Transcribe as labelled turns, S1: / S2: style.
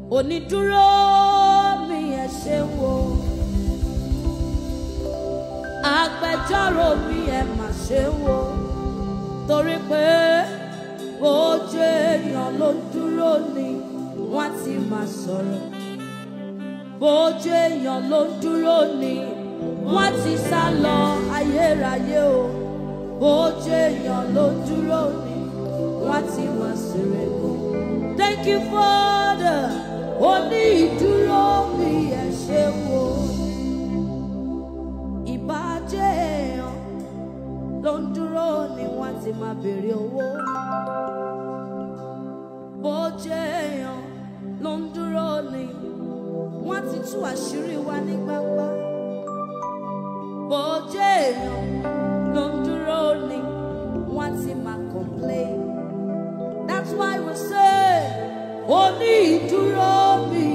S1: onídúró mi ẹ ṣe wo agbẹjọ́rò mi ẹ mà ṣe wo torí pé ojú èèyàn ló dúró ni wọ́n ti máa sọ̀rọ̀ bójú èèyàn ló dúró ni wọ́n ti sá lọ ayérayé o bójú èèyàn ló dúró ni wọ́n ti máa sèrè kù. Thank you Father ó ní ìdúró bí ẹ ṣe wo ìbàjẹ́ èèyàn ló ń dúró ni wọ́n ti máa béèrè owó bójú èèyàn ló ń dúró ni wọ́n ti tú àṣírí wa ní gbangba. Bójú èèyàn ló ń dúró ni wọ́n ti máa complain. That's why we say, ó ní ìdúró bí